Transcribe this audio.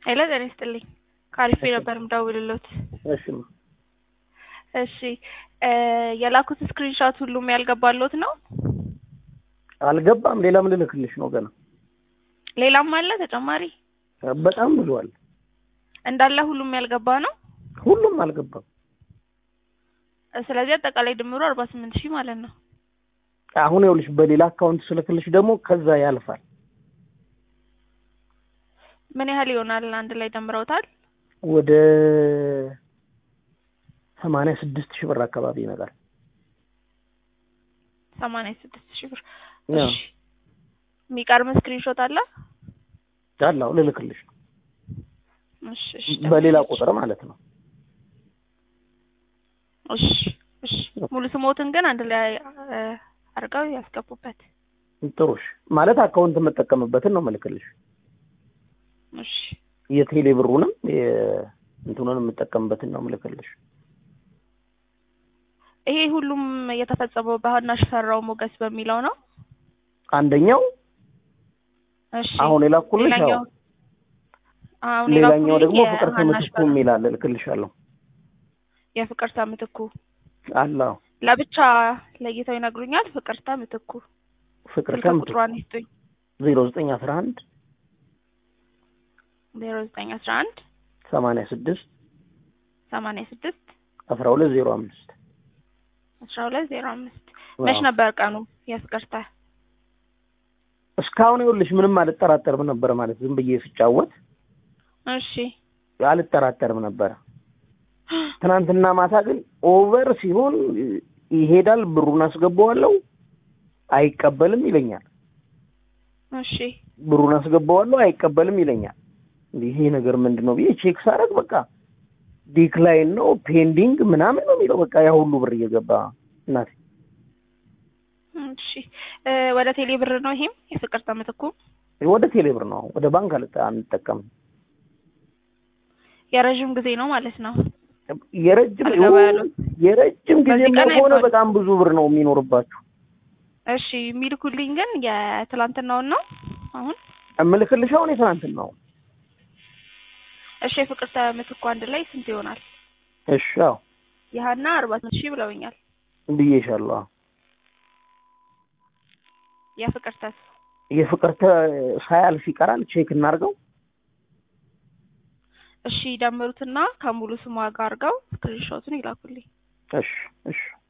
ሄሎ ጤና ይስጥልኝ። ከአሪፌ ነበር ምደውልሎት። እሺ እሺ የላኩት ስክሪንሾት ሁሉም ያልገባሎት ነው? አልገባም። ሌላም ልልክልሽ ነው ገና። ሌላም አለ ተጨማሪ? በጣም ብዙ አለ። እንዳለ ሁሉም ያልገባ ነው? ሁሉም አልገባም። ስለዚህ አጠቃላይ ድምሩ አርባ ስምንት ሺህ ማለት ነው። አሁን ይኸውልሽ በሌላ አካውንት ስልክልሽ ደግሞ ከዛ ያልፋል። ምን ያህል ይሆናል? አንድ ላይ ደምረውታል? ወደ ሰማንያ ስድስት ሺህ ብር አካባቢ ይመጣል። ሰማንያ ስድስት ሺህ ብር። ያው እሺ የሚቀርም ስክሪንሾት አለ? አላው ልልክልሽ ነው እሺ እሺ በሌላ ቁጥር ማለት ነው። እሺ እሺ ሙሉ ስሞትን ግን አንድ ላይ እ፣ አድርገው ያስገቡበት። ጥሩሽ ማለት አካውንት የምጠቀምበትን ነው ምልክልሽ። እሺ የቴሌ ብሩንም እንትኑን የምጠቀምበትን ነው ምልክልሽ። ይሄ ሁሉም የተፈጸመው በሀና ሽፈራው ሞገስ በሚለው ነው። አንደኛው እሺ አሁን የላኩልሽ ሌላኛው ያው አሁን ሌላኛው የላኩልኝ ደግሞ ፍቅር የሀና ከምትኩ ሽፈራው የሚል አለ እልክልሻለሁ። የፍቅርታ ምትኩ አላው ለብቻ ለይተው ይነግሩኛል። ፍቅርታ ምትኩ ፍቅር ስልክ ከምትኩ ቁጥሯን ይስጡኝ። ዜሮ ዘጠኝ አስራ አንድ ዜሮ ዘጠኝ አስራ አንድ ሰማንያ ስድስት ሰማንያ ስድስት አስራ ሁለት ዜሮ አምስት አስራ ሁለት ዜሮ አምስት መች ነበር ቀኑ የፍቅርታ? እስካሁን ይኸውልሽ ምንም አልጠራጠርም ነበር ማለት ዝም ብዬ ስጫወት እሺ አልጠራጠርም ነበረ። ትናንትና ማታ ግን ኦቨር ሲሆን ይሄዳል፣ ብሩን አስገባዋለሁ፣ አይቀበልም ይለኛል። እሺ ብሩን አስገባዋለሁ፣ አይቀበልም ይለኛል። እንዲህ ይሄ ነገር ምንድን ነው ብዬ ቼክ ሳደርግ በቃ ዲክላይን ነው ፔንዲንግ ምናምን ነው የሚለው። በቃ ያ ሁሉ ብር እየገባ እናቴ እሺ እ፣ ወደ ቴሌ ብር ነው ይሄም የፍቅርታ ምትኩ ወደ ቴሌብር ነው ወደ ባንክ አልጠ አንጠቀምም። የረዥም ጊዜ ነው ማለት ነው። የረጅም አልገባ ያሉት? የረጅም ጊዜ በዚህ ቀን ከሆነ አይባልም። በጣም ብዙ ብር ነው የሚኖርባችሁ። እሺ የሚልኩልኝ ግን የትላንትናውን ነው አሁን እምልክልሽ አሁን የትናንትና ነው። እሺ የፍቅርታ ምትኩ አንድ ላይ ስንት ይሆናል? እሺ አዎ የሀና አርባ ስምንት ሺህ ብለውኛል። ብዬሻለሁ። አዎ የፍቅርታስ የፍቅርተ ሳያልፍ ይቀራል። ቼክ እናድርገው። እሺ ደምሩትና ከሙሉ ስሟ ጋር አድርገው ስክሪንሾቱን ይላኩልኝ። እሺ እሺ